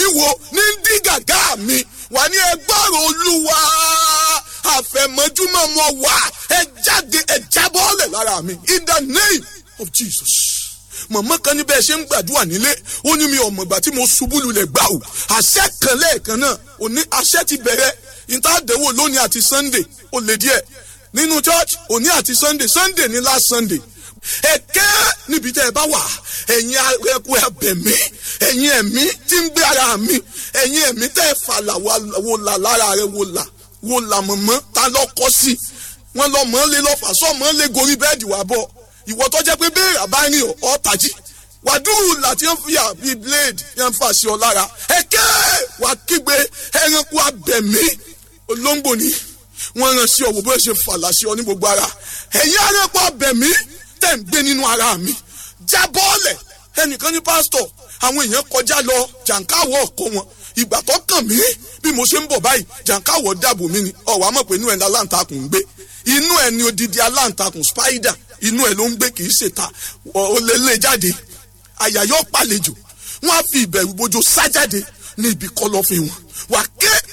wo ní dí gàgá mi wà ní ẹgbọ́rọ̀ olúwa àfẹ̀mọ́júmọ́ mọ́ wà ẹ jáde ẹ jábọ́ọ̀lẹ̀ lára mi in the name of Jesus mọ̀mọ́ kan ní bẹ́ẹ̀ ṣe ń gbàdúrà nílé ó ní mi ò mọ̀gbà tí mo ṣubú lulẹ̀ gbà ó àṣẹ kan lẹ́ẹ̀kan náà òní àṣẹ ti bẹ̀rẹ̀ ìtàdéwò lónìí àti sunday ó lè díẹ̀ nínú church òní àti sunday sunday ní last sunday ẹ̀kẹ́ níbi tẹ́ ẹ bá wà ẹ̀yin ẹ̀kú ẹ̀bẹ̀mí ẹ̀yin ẹ̀mí tí ń gbé ara mi ẹ̀yin ẹ̀mí tẹ́ ẹ fàlà wò là lára rẹ wò là wò là mọ̀mọ́ ta lọ́kọ́ sí wọn lọ mọ́ lé lọ́fà sọ mọ́ lé gorí bẹ́ẹ̀dì wà bọ̀ ìwọ tó jẹ́ pé béèrè àbáyìn ọ̀ tají wàdúrù láti ń fi àbí blade yẹn fà sí ọ lára ẹ̀kẹ́ wà kígbe ẹranko abẹ̀mí olóńgbò ni wọ́n rán sí ọ wò bó ṣe fàlà sí ọ ní gbogbo ara ẹ̀yin ẹranko abẹ̀mí tẹ̀ ń gbé nínú ara mi já bọ́ọ̀lẹ̀ ẹnìkan ní pásítọ̀ àwọn èèyàn kọjá lọ jàǹkáwọ̀ ọkọ wọn ìgbà tó kàn mí bí mo ṣe ń bọ̀ báyìí jàǹkáwọ̀ dàbò mí ni ọ̀wọ́ àmọ̀ pé inú ẹ̀ ní aláǹtakùn ń gbé inú ẹ̀ ní odidi aláǹtakùn spider inú ẹ̀ ló ń gbé kì í ṣèta ó lé lé jáde àyà yóò pàlejò wọn á fi ìbẹ̀rù bojo sá jáde ní ibi kọ̀lọ̀fín wọn wà ké